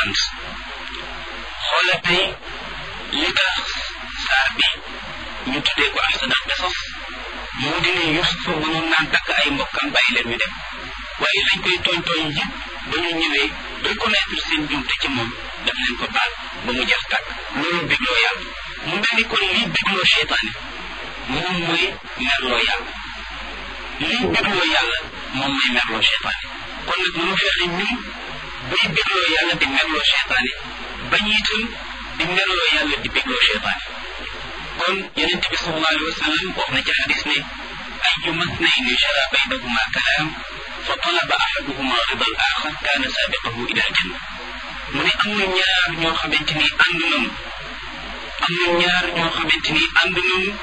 bant xoola tey li tax saar bi ñu tuddee ko ahsanal qisas moo di ne Yuusuf mënoon naan takk ay mbokkam bàyyi leen ñu dem waaye lañ koy tooñ tooñ yëpp ba ñu ñëwee reconnaître seen jumte ci moom daf leen ko baal ba mu jeex tàkk loolu bégloo yàlla mu mel ni kon lii bégloo seytaane moom mooy merloo yàlla lii bégloo yàlla moom mooy merloo seytaane kon nag mënu fexe ñun bay bégloo yàlla di merloo seytaane bañ itam di merloo yàlla di bégloo seytaane kon yonent bi sallallahu alayhi wa sallam wax na ci xadis ne ayyuma thnayni jara baynahuma kalaam fa talaba ahaduhuma rida al axar kaana saabiqahu ila aljanna mu ne am na ñaar ñoo xamante ni ànd nañu am na ñaar ñoo xamante ni ànd nañu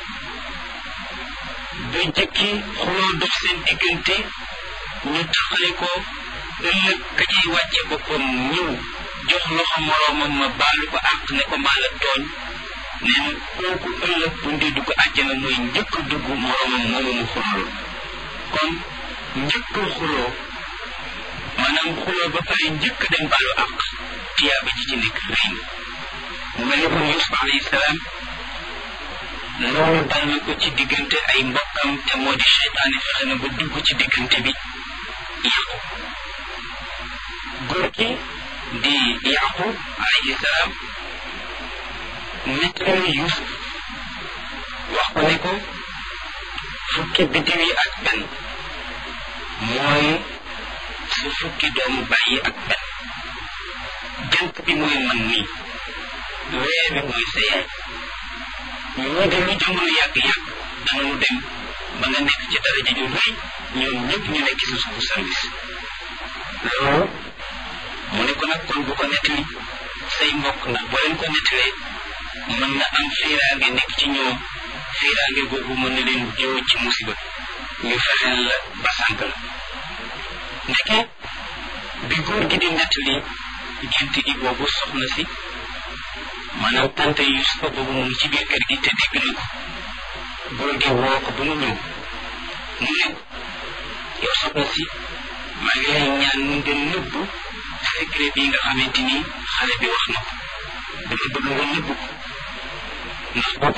ba jëkki xuloo dox seen diggante ñu taxale ko ëllëg ka cay wàcce boppam ñëw jox loxo moroomam ma baalu ko àq ne ko maa la tooñ nee na kooku ëllëg bu ndee dugg àjjana mooy njëkk dugg moroomam moomu mu xuloo kon njëkk xuloo maanaam xuloo ba pare njëkk dem baalu àq tiyaaba ji ci nekk rëy na mu mel ni kon Yuusuf alayhi salaam loolu dal na ko ci diggante ay mbokkam te moo di seytaane fexe na ba dugg ci diggante bi yàqu góor gi di yaqub alayhi salaam nettali Yuusuf wax ko ne ko fukki biddiw yi ak benn mooy su fukki doomu bàyyi ak benn jant bi mooy man nii weer bi mooy sa yaay ñoo de lu jamono yàgg-yàgg danañu dem ba nga nekk ci daraja ju rëy ñoom ñëpp ñu nekk sa suufu service loolu mu ne ko nag kon bu ko nettali say mbokk ndax boo leen ko nettalee mën na am fiiraange nekk ci ñoom fiiraange googu mën na leen jiw ci musiba ñu fexeel la ba sànk la ndeke bi góor gi di nettali gént gi boobu soxna si maanaam tante Yusufa boobu mu ngi ci biir kër gi te dégg na ko góor gi woo ko ba mu ñëw mu ne yow soxna si maa ngi lay ñaan nga nëbb secret bi nga xamante ni xale bi wax na ko dama bëgg nga nëbb ko ndax boo ko